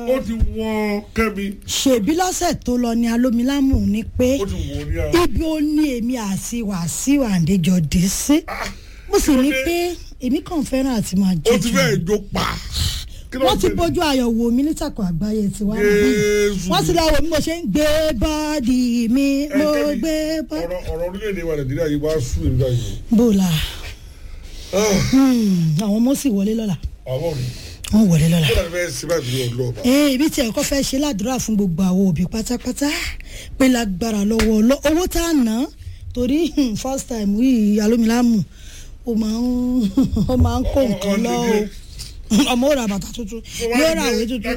ó ti wọ́n kẹ́mi ṣèbí lọ́sẹ̀ tó lọ ní alómilámù ní pé ó ti wọ́n ní ara. ibi ó ní èmi àti wàsíù àǹdéjọ dé sí mo sì ní pé èmi kàn fẹ́ràn àti máa ó ti jíjù fẹ́ẹ̀ jó pa. Kí ló wọ́n ti ṣẹlẹ̀? bójú ayọ̀ wò mí nítàkùn àgbáyé tiwa níbí Jésù. wọ́n ti lọ wò mí mo ṣe ń gbé bọ́ọ̀dì mi Ẹ, mo Kẹ́mi, gbé bọ́ọ̀dì. ọ̀rọ̀ ọ̀rọ̀ orílẹ̀-èdè wa nàìjíríà yìí wá sùn èmi báyìí. bóòlà Ah, àwọn ọmọ sì wọlé lọ́la àwọn òní wọ́n wọlé lọ́la. kí ló fẹ́ ṣe báyìí bí ọ̀dọ́ ọba. ee ibi tí ẹ̀kọ́ fẹ́ ṣe ládùúrà fún gbogbo àwọn òbí pátápátá pé lágbára lọ́wọ́ ọlọ́ owó tá a ná torí hmm, first time yìí alómilámù ó máa ń ó máa ń kó nǹkan lọ o ọmọ ó ra bàtà tuntun yóò ra àwé tuntun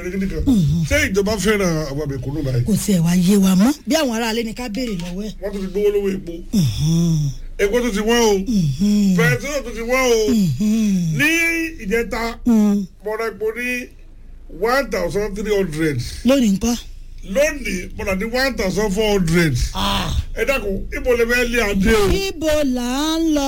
ṣé ìjọba fẹ́ràn àwọn àbẹ̀kúnnù báyìí. kò tiẹ̀ wá yé wa mọ́ bí àwọn aráalé ni ká béèrè lọ́wọ́ ẹ̀. wọ́n tún ti gbówó lówó epo. epo tún ti wọ́n o. pẹ̀trol tún ti wọ́n o. ní ìjẹta mọ̀rọ̀ epo ní one thousand three hundred lónìí nǹkan. lónìí mọ̀rọ̀ ní one thousand four hundred. ẹ dákun ibo lè fẹ́ lé adé o. ibo là ń lọ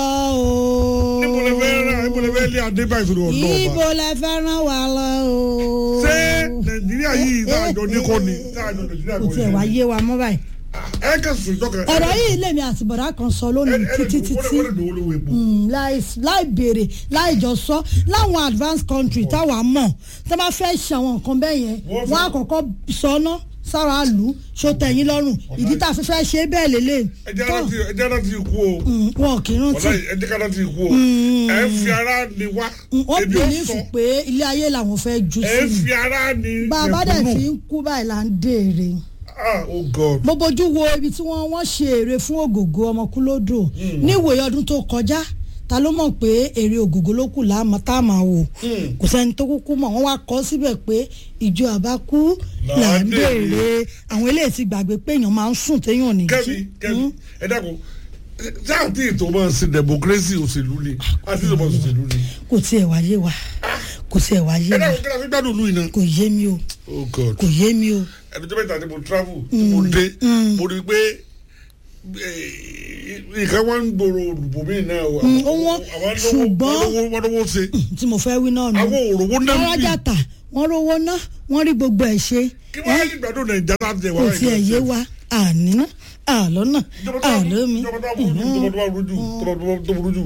o. ibo lè fẹ́ rà ibo lè fẹ́ lé adé báyìí sórí ọ̀dọ́ ibo ọba. lẹ fẹ́ ràn wá lọ o. ṣé nàìjíríà yìí táàjọ ní kọ́ ni táàjọ nàìjíríà kò kọ́ tiẹ̀ wá ni. yé wa mọ́ báyìí. ẹ kẹ́ sùn ìjọkẹ́. ọ̀rọ̀ yìí lèmi àti bọ̀dá kan sọ lónìí títí títí wọ́n lè dòwó lówó epo. Mm, láì láì béèrè láì jọ sọ láwọn advanced country táwa mọ̀ tó bá fẹ́ ṣe àwọn nǹkan bẹ́ẹ̀ yẹn Wọ́n fẹ́- wọ́n á kọ́kọ́ sọná sára lù ú ṣó tẹ̀yìn lọ́rùn ìdí tá a fi fẹ́ ṣe bẹ́ẹ̀ lélẹ̀ ẹ jẹ́ láti ẹ jẹ́ láti kú o. wọn kì í rántí wọ́n ẹ jẹ́ ká láti kú o. ẹ fi ara ni wá. wọ́n ebi ó bìlífù sọ. pé ilé ayé làwọn fẹ́ jù ẹ sí fi ara ni. ni bá a bá dẹ̀ mẹ̀kúnnù. fi ń kú báyìí là ń dèrè ah oh god. mo bójú wo ibi tí wọ́n wọ́n ṣe èrè fún ògògó ọmọkúlódò níwòye ọdún tó kọjá ta ló mọ̀ pé èrè ògògó ló kù láàmú tá a máa wò kò sẹ́ni tó kúkú mọ̀ wọ́n wá kọ́ síbẹ̀ pé ìjọ àbákú là ń béèrè àwọn eléyìí ti gbàgbé pé èèyàn máa ń sùn téèyàn ò ní kẹ́mi jí kẹ́mi ẹ dákun ṣé àti ètò máa ń sin democracy òṣèlú ni àti ètò máa ń òṣèlú ni. kò tiẹ̀ wá yé wa kò tiẹ̀ wá yé ẹ wa dákun kí la fi gbádùn ìlú yìí náà. kò yé mi o oh god. kò yé mi o ẹni tó mẹ́ta tí mo travel tí mo dé mo rí i pé eh, nǹkan wọn ń gbòòrò olùbò mí náà o. Mm, ó wọ́n, ṣùgbọ́n- wọ́n lówó ṣe tí mo fẹ́ wí náà nù àwọn òròwó náà wọ́n ń bì rájà tà wọ́n rówó ná wọ́n rí gbogbo ẹ̀ ṣe kí wọ́n á ní gbádùn nàìjíríà láti ẹ̀ wá kò tiẹ̀ yé wa àníná àlọ́nà ìjọba tó àlómi ìjọba tó burú jù ìjọba tó burú jù ìjọba tó burú jù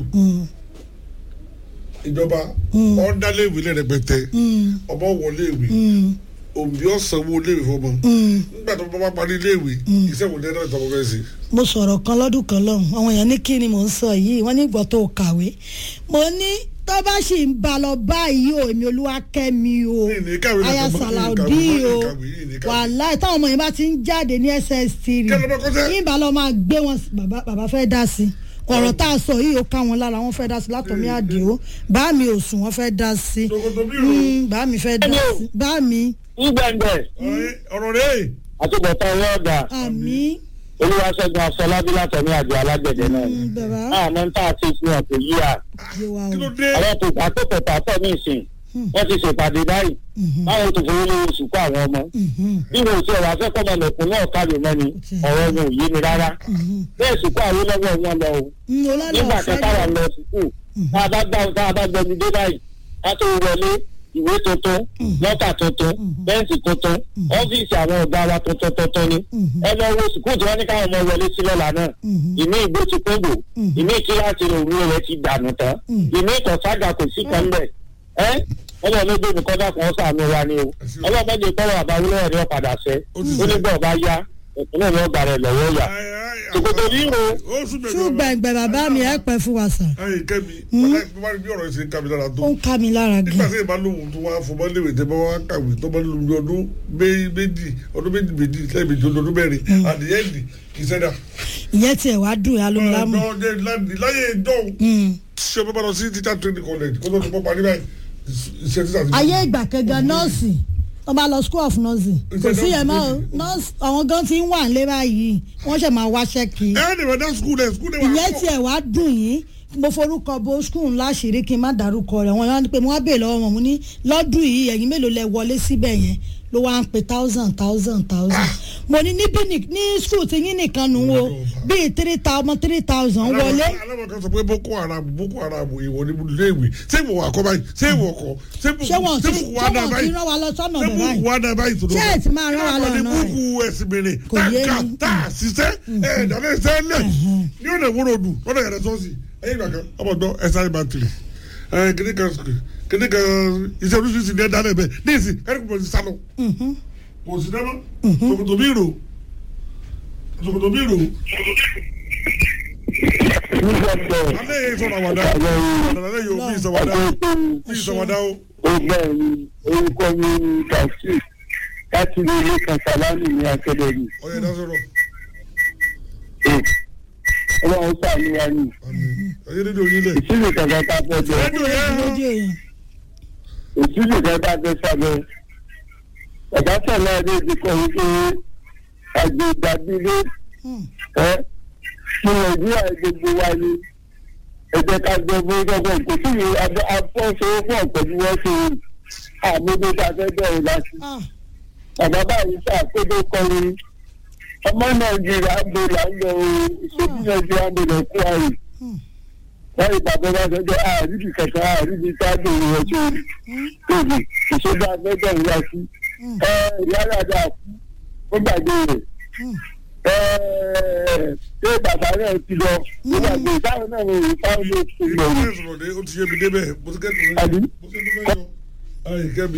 ìjọba ọ̀ndálé ìwé lẹ́rẹ̀pẹ̀tẹ̀ ọmọ wọlé ìwé òbí ọ̀sánwó léèwé fọmọ nígbà tó bá parí léèwé iṣẹ́ wò lẹ́rọ̀ ìtọ́mọ fẹ́ sí. mo sọ̀rọ̀ kan lọ́dún kan lọ́hùn àwọn èèyàn ní kí ni mò ń sọ yìí wọ́n ní ìgbọ́ tó kàwé mo ní tó bá sì ń ba lọ báyìí o èmi olúwakẹ́mi o Ní ìní kàwé aya lọ́kàn mọ́, sàlàudí ìní kàwé o mọ́, ìní kàwé, ìní kàwé. wàláì táwọn ọmọ yẹn bá ti ń jáde ní ss3 Kí ló bá kọ́ sẹ́? yìnbọn lọ máa gbé wọn sí- bàbá bàbá fẹ́ dá sí ọ̀rọ̀ tá a sọ yìí ó ká wọn lára wọn fẹ́ dá sí látọ̀mí àdìo bá mi ò sùn wọn fẹ́ dá sí Ṣòkòtò bí ìrò. Mm, bá mi fẹ́ dá sí bá mi ngbẹ̀ngbẹ̀ Ọ̀rẹ́- ọ̀rọ̀ rẹ̀ àtúbọ̀tán owó ọ̀gá àmì olúwaṣẹ́gun afọlábí látọ̀mí àjọ alágbẹ̀dẹ náà ni. bàbá àmọ́ tá a ti fi hàn kò yí à. yé wa kí ló o dé àwọn tó àtòkò pàtó ní ìsìn wọ́n ti ṣèpàdé báyìí báwọn tó fowó lówó sùkú àwọn ọmọ. bí wọn ò tiẹ̀ wá fẹ́ kọ́mọ lẹ̀kùn náà kálù mọ́ ni ọ̀rọ̀ wọn ò yé mi rárá. bẹ́ẹ̀ sùkú àwọn lọ́wọ́ wọn lọ o. Mm, ọlọ́lọ́ nígbà ọ̀fẹ́ kẹta wà lọ sùkú tá a bá gbà tá a bá gbẹmí dé báyìí ká tó wọlé ìwé tuntun lọ́tà tuntun bẹ́ǹtì tuntun ọ́fíìsì àwọn ọ̀gá wa tuntun tuntun ni ẹ lọ wo sùkú tí wọ́n ní káwọn ọmọ wọlé sí lọ́la náà ìmí ìgbó ti kóńgò ìmí kíláàsì rẹ̀ òwúrọ̀ rẹ̀ ti dànù tán ìmí ìkọ̀sága kò sí kan bẹ̀ ẹ́ ọmọ mi gbé mi kọ́dà kan sàánú wa ni o ọlọ́mọ mi kọ́wọ́ àbáwọlé ẹ̀rí ọ̀padà sẹ́ ó ní bọ́ọ̀ bá yá ìpínlẹ̀ mi ọgbà rẹ̀ lọ́wọ́ yà Ṣòkòtò ríro. ó sún mi ṣùgbọ́n ẹgbẹ́ bàbá mi ẹ̀ pẹ́ fún wa sàn ayé kẹ́mi wọ́n bá rí bí ọ̀rọ̀ yìí ṣe ń ká mi lára tó ó ń ká mi lára nígbà gan tí ìbá lóhùn tó wá fọmọ léwé tẹ bá wá kàwé tó bá lóhùn ní ọdún mé- méjì ọdún méjì méjì lẹ́ẹ̀mejì ọdún mẹ́rin àdìyẹ ìdì kì í sẹ́dá. ìyẹn tiẹ̀ wá dùn yà ló ń lámù ọ̀dọ́ láti láyé ìjọ́un ṣé o bá bá lọ sí teacher training college kó tó ti pọ́ parí báyìí iṣẹ́ títà ti. ayé ìgbà kẹgàn nọ́ọ̀sì wọ́n bá lọ school of nursing kò sí yẹn mọ́ o nọ́ọ̀sì àwọn gan ti ń wà nílé báyìí wọ́n ṣẹ̀ máa wáṣẹ́ kí ẹ ẹ́ nìyẹn dá school ẹ̀ school ẹ̀ wà ìyẹn tiẹ̀ wá dùn yín mo forúkọ bo skul láṣìírí kí n má dárúkọ rẹ̀ wọ́n yọ pé mo wá bèèrè lọ́wọ́ wọn mo ní lọ́dún yìí ẹ̀yin mélòó lẹ wọlé síbẹ̀ yẹn ló wá ń pe thousand thousand thousand mo ní níbí ní- ní skul ti yín nìkan nù wo bíi three thousand three thousand wọlé aláwọ̀ kan sọ pé boko haram boko haram ìwọ ni iléèwé ṣé ìwọ wà kọ́ báyìí ṣé ìwọ kọ́ ṣé ṣé wọn ti bùkù ṣé wà dá wọn ti báyìí rán wa lọ sọ́nà ṣé bẹ̀ bùkù báyìí wà dá báyìí tó Ṣé ẹ̀ ti máa rán wa lọ ní ọ̀nà bùkù ẹ̀sìn mèrè Kò tá yé ká mi. tá a ṣiṣẹ́ ẹ̀ dáná ẹ̀sẹ̀ lẹ̀ ní ọ̀nà ìwúrò dù lọ́dọ̀ yàrá sọ́ọ̀sì ẹ̀yìn ìgbà kan ọmọ gbọ́ ẹ̀sẹ̀ bàtìrì ẹ̀ kìnìún kan kìnìún kan iṣẹ́ oríṣiríṣi ní ẹ̀dá lẹ̀ bẹ́ẹ̀ ní ìsìn kẹ́rìkì pọ̀ sí sálọ kò sí dáná ṣòkòtò bí rò ṣòkòtò bí rò nígbà tó alẹ́ yẹn sọ̀rọ̀ àwàdà àwàdà yóò bí ìsọ̀wàdà bí ìsọ̀wàdà o. ọgbẹ́ mi orúkọ mi ni kàṣí láti ilé ilé kan sàlámì ní akẹ́dẹ̀ẹ́nì. ọ̀yẹ̀ dá sọ̀rọ̀ ọlọ́run sàmúra ni ọ̀yẹ̀ dídò yín lẹ̀. ìṣílẹ̀ kankan tá a fẹ́ jẹ rédíò yẹn lójú èèyàn ìṣílẹ̀ kankan tá a fẹ́ sábẹ́. ọ̀gá sọ̀rọ̀ ẹ̀dẹ́ ti kọ́ wípé àgbè ìgbàgbélé Hmm. ẹ́ kí nàìjíríà gbogbo wa ni ẹ jẹ́ ká gbọ́ fún gbọ́gbọ́n kò sí ní afọ́sowọ́pọ̀ pẹ̀lú wọ́n ṣe àmúgbó tá a fẹ́ bẹ̀rẹ̀ láti. Ah, bàbá báyìí ṣàkóso kọrin ọmọ nàìjíríà ń bọ̀ láńlọ ìṣèjú nàìjíríà ń bọ̀ lọ kú àyè Hmm. wọ́n yìí bàbá bá sọ́jọ́ àríbi kankan àríbi sáàdù ìwọ̀n tó rí tóbi ìṣèjú agbẹ́jọ́ ìyá sí Hmm. ẹ ìyá dàda kú ó gbàgbé rẹ̀ Hmm. ẹ ṣé bàbá náà ti lọ ó gbàgbé táwọn náà wọ̀ wí táwọn ló ti lọ ìlú rí yẹn sọ̀rọ̀ dé ó ti yé mi débẹ̀ mo ti kẹ́tù Àbí? mo ti tún fẹ́ yọ. ayi kẹ́mi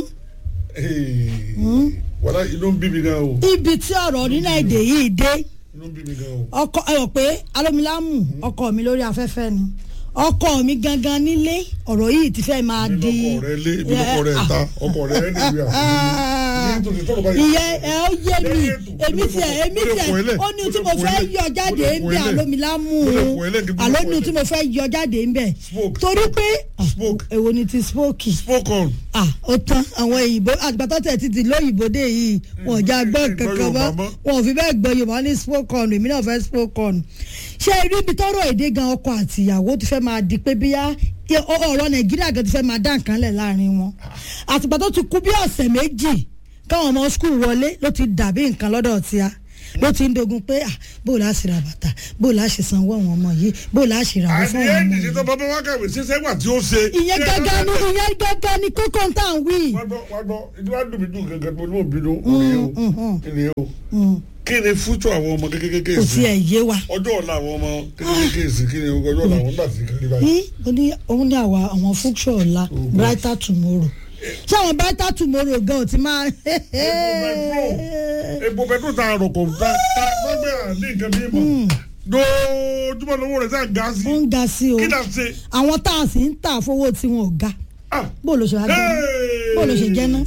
Hmm. wàlá inú ń bí mi gan o ibi tí ọ̀rọ̀ orílẹ̀-èdè yìí dé inú ń bí mi gan o. ọkọ ẹ rò pé alómilámù ọkọ mi lórí afẹ́fẹ́ ni ọkọ mi gangan nílé ọ̀rọ̀ yìí ti fẹ́ máa ibi di lọkọ rẹ lé ibi lọkọ rẹ ta ọkọ rẹ ẹ níbi àfihàn ìyẹn ẹ ó yé mi èmi tiẹ̀ èmi tiẹ̀ ó ní tí mo fẹ́ yọ jáde ń bẹ alómilámù alómi tí mo fẹ́ yọ jáde ń bẹ Smoke. torí pé ah, Smoke. èwo ni ti smoke spoke on ah ó tán àwọn òyìnbó àgbàtọ́ tẹ̀ ti di lóyìnbó dé yìí wọn ò já gbọ́ Gbọ́ kankan Yorùbá mọ́ mọ́. wọn ò fi bẹ́ẹ̀ gbọ́ yorùbá ní spoke on èmi náà fẹ́ spoke on ṣé rí ibi tọ́rọ̀ èdè gan ọkọ àti ìyàwó ti fẹ́ máa di pé bíyá ẹ- ọ- ọ̀rọ̀ nàìjíríà gan ti fẹ́ máa dá nǹkan lẹ̀ láàrin wọn àtìgbà tó ti kú bí ọ̀sẹ̀ méjì káwọn ọmọ skul wọlé ló ti dàbí nǹkan lọ́dọ̀ tíá ló ti ń dogun pé ah bó la ṣe ra bàtà bó la ṣe sanwó àwọn ọmọ yìí bó la ṣe ra àwọn àti fún àwọn ẹni ọmọ tí yìí tó bá bá wá kàwé ṣiṣẹ́ wà tí ó ṣe. ìyẹn gángan ni ìyẹn gángan ni kókó ń tà ń wí. wá gbọ́ wá gbọ́ ìdí wá dùn mí dùn gangan mo ní mo bínú òní o òní o Mm. kí ni fújọ àwọn ọmọ kékeré kò sí tiẹ̀ yé wa. ọjọ́ ọ̀la àwọn ọmọ kékeré sí kí ni ọjọ́ ọ̀la àwọn nígbà tí kékeré báyìí. ní ó ní òun ní àwa àwọn fúnṣọ ọ̀la brighter tomorrow ṣé àwọn brighter tomorrow gan ò ti máa. epo pẹtrol ta àròkọ ta ta gbọgbẹ àní nǹkan bí mọ dojúmọ lówó rẹ sáà ga sí ó ń ga sí o kí náà ṣe. àwọn tá a sì ń tà fowó tí wọn ò ga ah bó ló ṣe wá jẹ́ bó ló ṣe jẹ́ ná.